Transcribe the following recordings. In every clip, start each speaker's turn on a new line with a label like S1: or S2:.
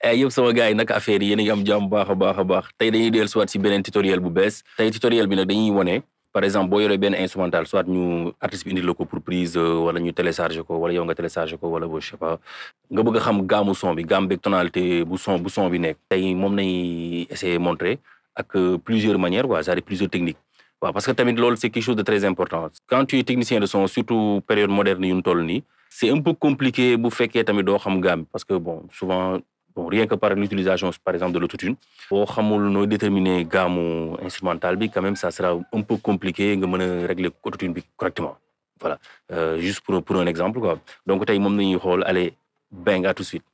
S1: ay yëpp sama gars yi naka affaire yi yéen a ngi am jàmm baax a baax a baax tey dañuy dellu soit si beneen tutoriel bu bees tey tutoriel bi nag dañuy wone par exemple boo yoree benn instrumental soit ñu artiste bi indi la ko pour prise wala ñu télécharger ko wala yow nga télécharger ko wala bo je sais pas nga bëgg a xam gaamu son bi gamme beeg tonalité bu son bu son bi nekk tey moom nañuy essayer montrer ak plusieurs manières quoi c'est-à-dire plusieurs techniques waaw parce que tamit loolu c'est quelque chose de très important quand tu es technicien de son surtout période moderne yu ñu toll nii c'est un peu compliqué bu fekkee tamit doo xam gamme parce que bon souvent bon rien que par l'utilisation par exemple de l'autotune boo xamul nooy déterminer gaamu instrumental bi quand même ça sera un peu compliqué nga mën a régler autotune bi correctement voilà euh, juste pour pour un exemple quoi donc tey moom nañuy xool allez bang à tout de suite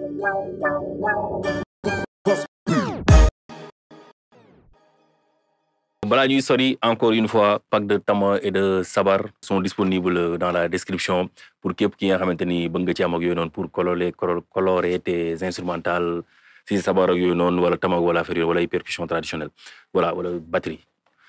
S1: balaa ñuy sori encore une fois pack de tama et de sabar sont disponibles dans la description pour képp ki nga xamante ni bëgg nga ci am ak yooyu noonu pour colorer colorer tes instrumentales si sabar ak yooyu noonu wala tama wala affaire yooyu wala ay percussions traditionnelles voilà wala batterie.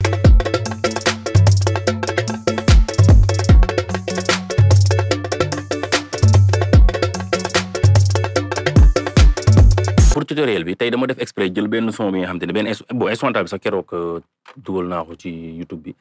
S1: pour tutoriel bi tey dama def exprès jël benn son bi nga xamante ne benn bon instrumental bi sax keroog dugal naa ko ci YouTube bi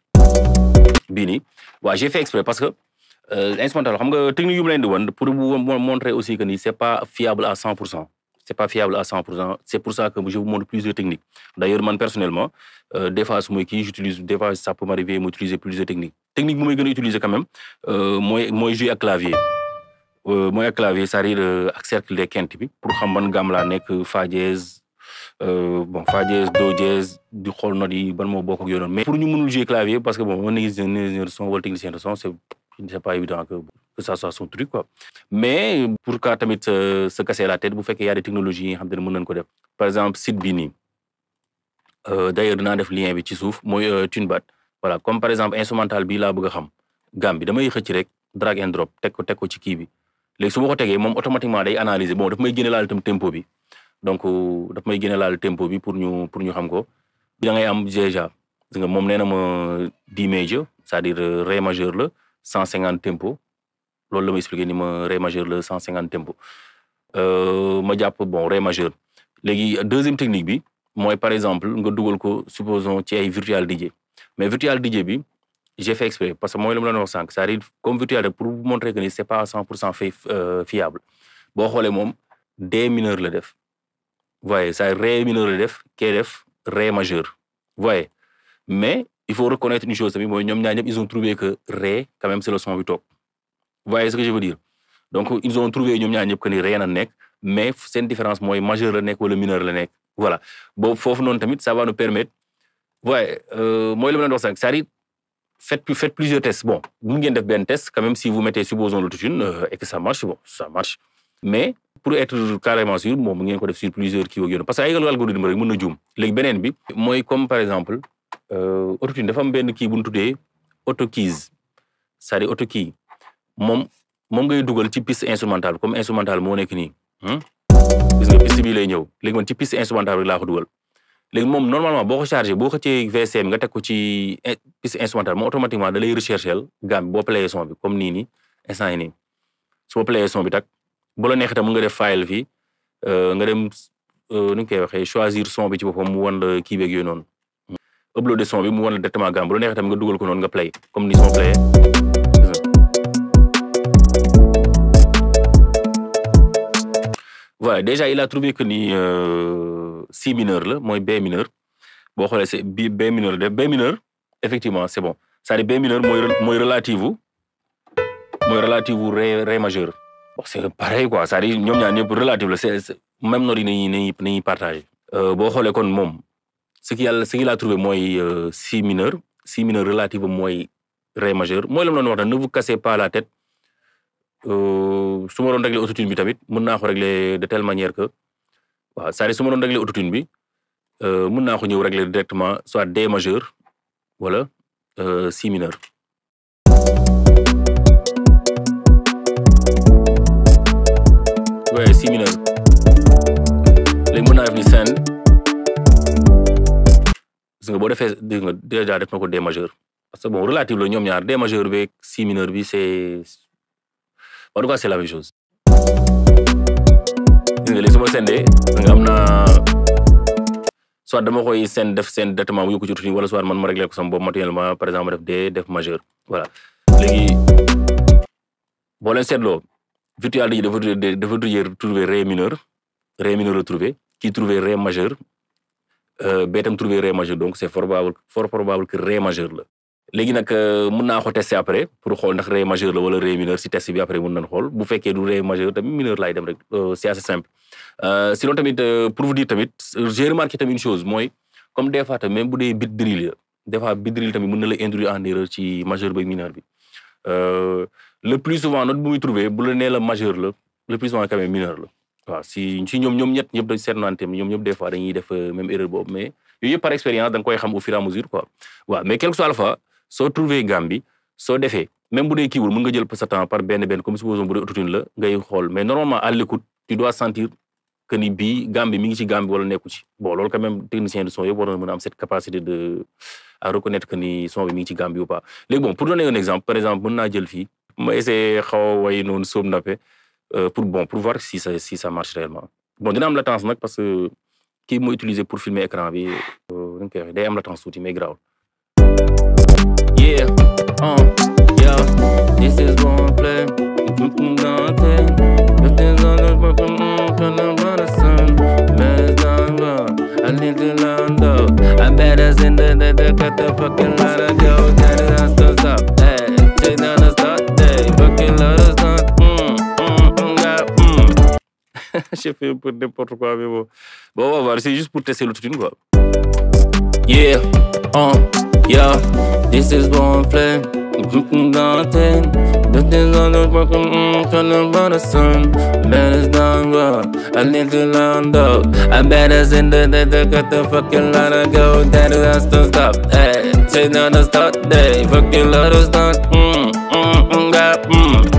S1: bii nii waaw j'ai fait exprès parce que instrumental xam nga technique yu mu leen di woon pour vous montrer aussi que ni c'est pas fiable à 100 pour cent c'est pas fiable à 100 pour cent c'est pour ça que je vous montre plusieurs techniques d'ailleurs man personnellement des fois su may kii j'utilise des fois ça peut m'arriver mu utiliser plusieurs techniques technique bu may gën a utiliser quand même mooy mooy jouer ak clavier mooy ak clavier c'est-à-dire ak cercle des quintes bi pour xam ban gamme laa nekk fa dièse bon fa dièse do dièse di xool notes yi ban moo bokk ak yooyu noonu mais pour ñu mënul jouer clavier parce que bon un ingénieur de son wala technicien de son c'est c'est pas évident que que ça soit son truc quoi mais pour que tamit se casser la tête bu fekkee y a des technologies yi nga xam te ne mën nañu ko def par exemple site bii nii d'ailleurs dinaa def lien bi ci suuf mooy TuneBat voilà comme par exemple instrumental bii laa bëgg a xam gamme bi damay xëcc rek drag and drop teg ko teg ko ci kii bi léegi su ma ko tegee moom automatiquement day analyser bon daf may génne laal tam tempo bi donc daf may génne laal tempo bi pour ñu pour ñu xam ko da ngay am déjà parce que moom nee na ma D major c'est-à-dire ré majeur la cent cinquante tempo loolu la ma expliqué ni ma ré majeur la cent cinquante tempo ma jàpp bon ré majeur léegi deuxième technique bi mooy par exemple nga dugal ko supposons ci ay virtual DJ mais virtual DJ bi j'ai fait exprès parce que mooy la ma doon wax sànq c'est-à-dire comme virtuel pour vous montrer que ni c'est pas à cent pour cent fait fiable boo xoolee moom D mineur la def voyez ça ré mineur la def kee def ré majeur voyez mais il faut reconnaître une chose tamit mooy ñoom ñaar ñëpp ils ont trouvé que ré quand même c'est le son bi toog voyez ce que je veux dire donc ils ont trouvé ñoom ñaar ñëpp que ni ré na nekk mais seen différence mooy majeur la nekk wala mineur la nekk voilà boobu foofu noonu tamit ça va nous permettre voyez mooy la ma doon wax sànq c'est-à-dire faites faites plusieurs tests bon mun ngeen def benn test quand même si vous mettez supposons l'autotune euh, et que ça marche bon ça marche mais pour être carrément sûr moom mu ngeen ko def sur plusieurs kii ak parce que ay algorithme rek mën na juum léegi beneen bi mooy comme par exemple autotune dafa am benn kii bu ñu tuddee auto keys c'est-à-dire auto key moom moom ngay dugal ci piste instrumentale comme instrumentale moo nekk nii gis nga piste bii lay ñëw léegi man ci piste instrumentale rek laa ko dugal léegi moom normalement boo ko chargé boo xëccee VCM nga teg ko ci piste instrumentale moom automatiquement da lay rechercher gamme boo playé son bi comme nii nii instant yi nii su ma playé son bi tak bu la neexee tam mën nga def file fii nga dem nu ñu koy waxee choisir son bi ci boppam mu wan la kii beeg yooyu noonu uploader son bi mu wan la directement gamme bu la neexee tam nga dugal ko noonu nga play comme ni son playé voilà déjà il a trouvé que ni si mineur la mooy B mineur boo xoolee c'est B B mineur de B mineur effectivement c'est bon c'est-à-dire B mineur mooy mooy relative wu mooy relative wu ré ré majeur bon c'est pareil quoi c'est-à-dire ñoom ñaar ñëpp relative la c'est même note yi nañuy nañuy nañuy partagé boo xoolee kon moom ce qu'il a ce qu'il a trouvé mooy si mineur si mineur relative mooy ré majeur mooy la ma doon wax ne vous cassez pas la tête su ma doon régler autotune bi tamit mën naa ko régler de telle manière que waaw c'est-à-dire su ma doon régler autotune bi mën naa ko ñëw régler directement soit D majeur wala si mineur. waaye si mineur léegi mën naa def ni send gis nga boo defee dégg nga déjà def na ko D majeur parce que bon relative la ñoom ñaar D majeur beeg si mineur bi c'est en tout cas c'est la même chose gis nga léegi su ma sendee nga am naa soit dama koy send def seen directement mu yóbbu ko ci routine wala soit man ma réglé ko sama bopp manuellement par exemple ma def D def majeur voilà léegi boo leen seetloo virtual DJ dafa dafa trouver ré mineur ré mineur la trouver kii trouver ré majeur ba itam trouver ré majeur donc c'est probable fort probable que ré majeur la léegi nag mën naa ko tester après pour xool ndax ré majeur la wala ré mineur si test bi après mën nañ xool bu fekkee du ré majeur tamit mineur laay dem rek c'est assez simple sinon tamit pour vous dire tamit j'ai remarqué tamit une chose mooy comme des fois tamit même bu dee bit drill la des fois bit drill tamit mën na la induire en erreur ci majeur ba mineur bi le plus souvent note bu muy trouver bu la nee la majeur la le plus souvent quand même mineur la waaw si si ñoom ñoom ñett ñëpp dañ seetlu naan tamit ñoom ñëpp des fois dañuy def même erreur boobu mais yooyu yëpp par expérience da nga koy xam au fur et à mesure quoi waaw mais quel que soit alpha soo trouvé gamme bi soo defee même bu dee kiiwul mën nga jël sa temps par benn benn comme supposons bu dee autotune la ngay xool mais normalement à l'écoute tu dois sentir que ni bii gamme bi mi ngi ci gamme bi wala nekku ci bon loolu quand même technicien de son yëpp war na mën a am cette capacité de à reconnaître que ni son bi mi ngi ci gamme bi ou pas léegi bon pour donner un exemple par exemple mën naa jël fii ma essayer xaw a way noonu soom nappe pour bon pour voir si ça si ça marche réellement bon dina am latence nag parce que kii moo utilisé pour filmer écran bi nu koy waxee day am latence tuuti mais grave yeah uh yeah this is one play I need to land up. I better send the the the cut the fucking lot of go. That is not stop stop. Hey, take down the start. Hey, fucking lot of start. Mm, mm, mm, yeah, mm. J'ai fait un peu n'importe quoi, mais bon. Bon, on va voir. C'est juste pour tester le truc, quoi. Yeah, uh, yeah. This is one flame. Nothing. This is all the fucking turning by the sun. Man is done, bro. I need to land up. I better send the the the cut the fucking lot of go. That is has to stop. Hey, say down the start day. Fucking lot of start. Mm, mm, mm, yeah, mm.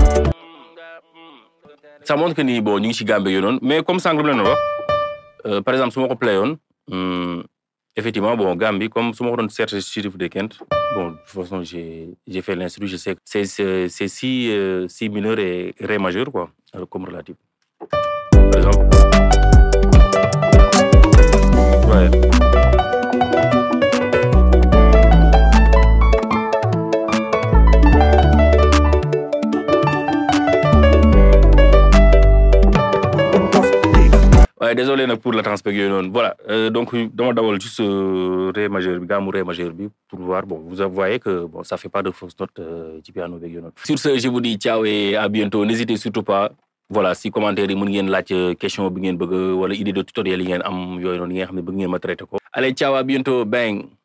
S1: Ça montre que ni bon ñu ngi ci gambe yo non mais comme sànq lu leen wax par exemple su ma ko playoon effectivement bon Gambie comme su ma ko doon seet ci chiffre de Kent bon de toute façon j'ai j'ai fait l'instru je sais que c'est c'est c'est si euh, si mineur et ré majeur quoi comme relatif par exemple ouais Ouais, désolé nag pour la transpect yooyu noonu voilà euh, donc dama dawal juste euh, ré majeur bi gaamu ré majeur bi pour voir bon vous voyez que bon ça fait pas de fausse note euh, ci piano beeg yooyu noonu. sur ce je vous dis ciao et à bientôt n'hésitez surtout pas voilà si commentaire yi mën ngeen laaj question bi ngeen bëgg wala idée de tutoriel yi ngeen am yooyu noonu yi nga xam ne bëgg ngeen ma traité ko. allez ciao à bientôt bang.